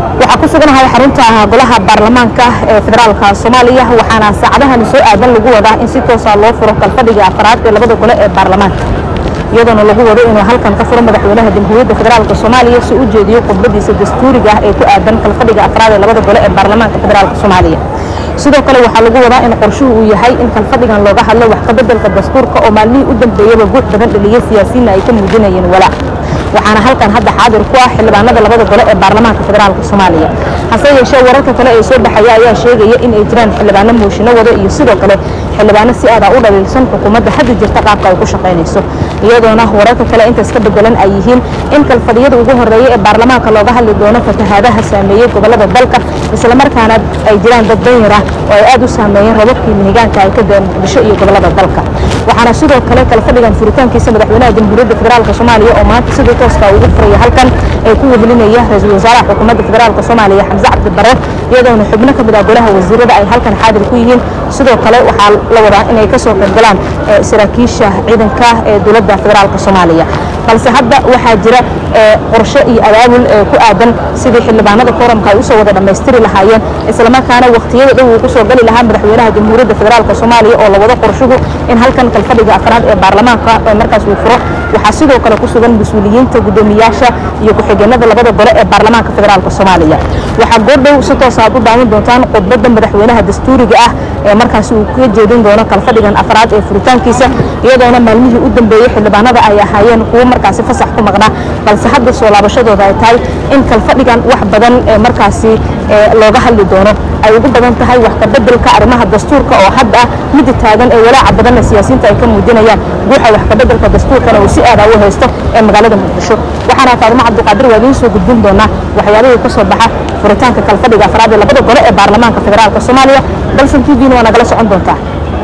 waxaa ku suganahay xarunta golaha baarlamaanka ee federaalka soomaaliya waxaana saacadahan soo aadan lagu wadaa in si toosa loo furo kalfadhiga afraad ee labada gole ee baarlamaanka iyadoona lagu wado inuu halkan ka furo madaxweynaha jamhuuriyadda federaalka soomaaliya si u jeediyo khudbadiisa dastuuriga ah ee ku aadan kalfadhiga afraad ee labada gole ee baarlamaanka federaalka soomaaliya sidoo kale waxaa lagu wadaa in qorshuhu uu yahay in kalfadhigan looga hadlo wax kabeddelka dastuurka oo maalmihii u dambeeyaba guux badan dhaliyey siyaasiyiinna ay ka muujinayeen walaac waxaana halkan hadda xaadir ku ah xildhibaanada labada gole ee baarlamaanka federaalka soomaaliya hase yeeshee wararka kale ee soo baxaya ayaa sheegaya in ay jiraan xildhibaano mooshinno wado iyo sidoo kale xildhibaano si aada u dhaliilsan xukuumadda hadda jirta qaabka ay ku shaqaynayso iyadoona wararka kale intaas ka bedelan ay yihiin in kalfadhiyada ugu horreeya ee baarlamaanka looga hadli doono fatahaadaha saameeyey gobollada dalka islamarkaana ay jiraan dad danyar ah oo ay aad u saameeyeen rababkii mihigaanka ay ka deen muqdisho iyo gobollada dalka waxaana sidoo kale kalfadhigan furitaankiisa madaxweynaha jamhuuriyadda federaalka soomaaliya oo maanta sidii tooska ugu furaya halkan ee ku wehelinaya ra-iisul wasaaraha xukuumadda federaalka soomaaliya xamse cabdi barre iyadoona xubno ka mid ah golaha wasiirada ay halkan xaadir ku yihiin sidoo kale waxaa la wadaa inay ka soo qaybgalaan saraakiisha ciidanka ee dowladda federaalka soomaaliya balse hadda waxaa jira qorshe iyo abaabul ku aadan sidii xildhibaanada kooramka ay usoo wada dhammaystiri lahaayeen islamarkaana wakhtiyada dhow uu kusoo gali lahaa madaxweynaha jamhuuriyadda federaalka soomaaliya oo la wado qorshuhu in halkan kalfadhiga afraad ee baarlamaanka markaas uu furo waxaa sidoo kale ku sugan mas-uuliyiinta guddoomiyaasha iyo ku-xigeenada labada gole ee baarlamaanka federaalka soomaaliya waxaa goordhow si toosa aad u daawan doontaan khudbadda madaxweynaha dastuuriga ah ee markaasi uu ka jeedin doono kalfadhigan afraad ee furitaankiisa iyadoona maalmihii u dambeeyey xildhibaanada ay ahaayeen kuwo markaasi fasax ku maqnaa balse hadda soo laabashadooda ay tahay in kalfadhigan wax badan ee markaasi looga hadli doono ay ugu badan tahay wax kabeddelka arrimaha dastuurka oo hadda ah midda taagan ee walaaca badanna siyaasiyiinta ay ka muujinayaan guuxa wax kabeddelka dastuurkana uu si aada u haysto ee magaalada muqdisho waxaana faadimo cabdiqaadir waa idiin soo gudbin doonaa waxyaabihii ka soo baxa furitaanka kalfadhiga afraad ee labada gole ee baarlamaanka federaalka soomaaliya balsan t v-na waa nagala socon doontaa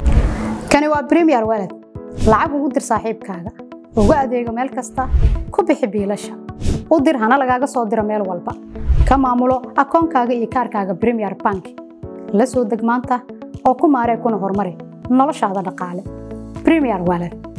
kani waa premier walad lacag ugu dir saaxiibkaaga ugu adeego meel kasta ku bixi biilasha u dir hana lagaaga soo diro meel walba ka maamulo akoonkaaga iyo kaarkaaga premier bank la soo deg maanta oo ku maaree kuna horumari noloshaada dhaqaale premier walad